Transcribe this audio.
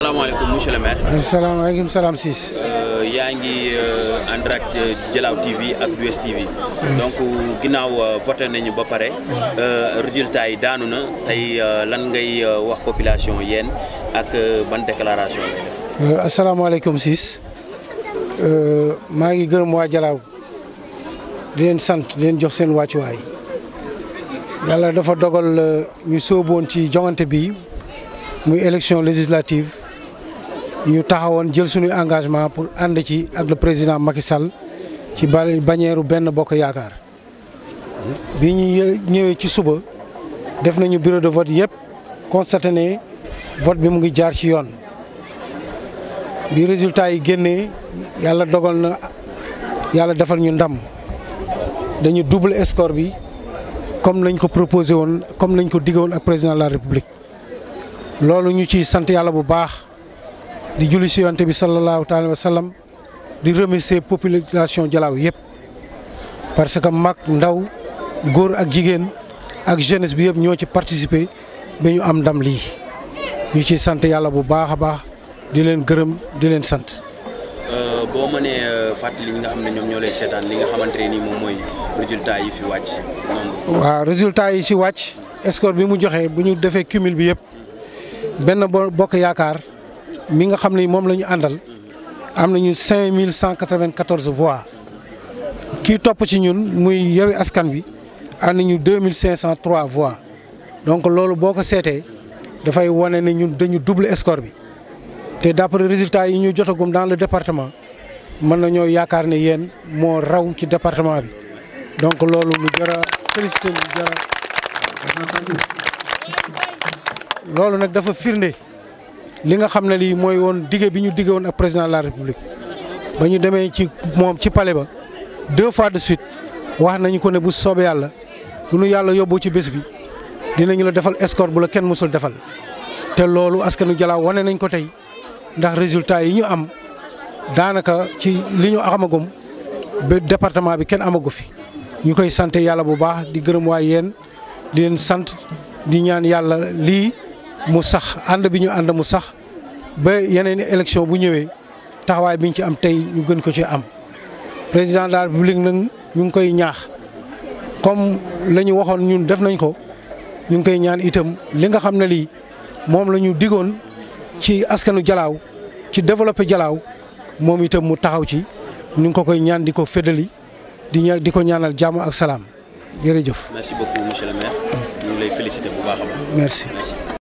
asalaamaaleykum monsieur le maire. asalaamaaleykum salaam Ciss. yaa ngi en direct Dialaw TV ak US TV. donc ginnaaw voté nañu ba pare résultat yi daanu na tey lan ngay wax population yéen ak ban déclaration ngay def. asalaamaaleykum Ciss maa ngi gërëm waa Dialaw di leen sant di leen jox seen wàccuwaay yàlla dafa dogal ñu sóoboon ci joŋante bi muy élection législative ñu taxawoon jël suñuy engagement pour ànd ci ak le président Macky Sall ci bannière benn bokk yaakaar bi ñu ñëwee ci suba def nañu bureau de vote yëpp constaté ne vote bi mu ngi jaar ci yoon bi résultat yi génnee yàlla dogal na yàlla defal ñu ndam dañu double score bi comme lañ ko proposé woon comme lañ ko digg woon ak président de la république loolu ñu ciy sant yàlla bu baax di julli si yonte bi sallallahu taala wa sallam di remercier population Dialaw yëpp parce que mag ndaw góor ak jigéen ak jeunesse bi yëpp ñoo ci participer ba ñu am ndam lii ñu ciy sant yàlla bu baax a baax di leen gërëm di leen sant. boo mënee fàttali ñi nga xam ne ñoom ñoo lay seetaan li nga xamante ne nii moom mooy résultat yi fi wàcc noonu. waaw résultat yi ci wàcc score bi mu joxe bu ñu defee cumul bi yëpp benn bokk yaakaar mi nga xam ne moom la ñu àndal am nañu cinq mille cent quatre-vingt-quatorze voix kii topp ci ñun muy Yewwi Askan Wi am nañu deux mille cinq cent trois voix donc loolu boo ko seetee dafay wane ne ñun dañu double score bi te d'après résultats yi ñu jotagum dans le département mën nañoo yaakaar ne yéen moo raw ci département bi donc loolu lu jar a félicité lu jar loolu nag dafa firnde li nga xam ne lii mooy woon dige bi ñu dige woon ak président de la république ba ñu demee ci moom ci palais ba deux fois de suite wax nañu ko ne bu soobee yàlla bu nu yàlla yóbbu ci bés bi dinañu la defal escorte bu la kenn mësul defal te loolu askanu Dialaw wane nañ ko tey ndax résultat yi ñu am daanaka ci li ñu amagum ba département bi kenn amagu fi ñu koy sant yàlla bu baax di gërëm waa yéen di leen sant di ñaan yàlla lii mu sax ànd bi ñu ànd mu sax ba yeneen élection bu ñëwee taxawaay bi ñu ci am tey ñu gën ko ci am président de la république nag ñu ngi koy ñaax comme la ñu waxoon ñun def nañ ko ñu ngi koy ñaan itam li nga xam ne lii moom la ñu digoon ci askanu Dialaw ci développé Dialaw moom itam mu taxaw ci ñu ngi ko koy ñaan di ko féddali di ña di ko ñaanal jàmm ak salaam jërëjëf. merci beaucoup monsieur le maire. ñu ngi lay féliciter bu baax a baax. merci. merci.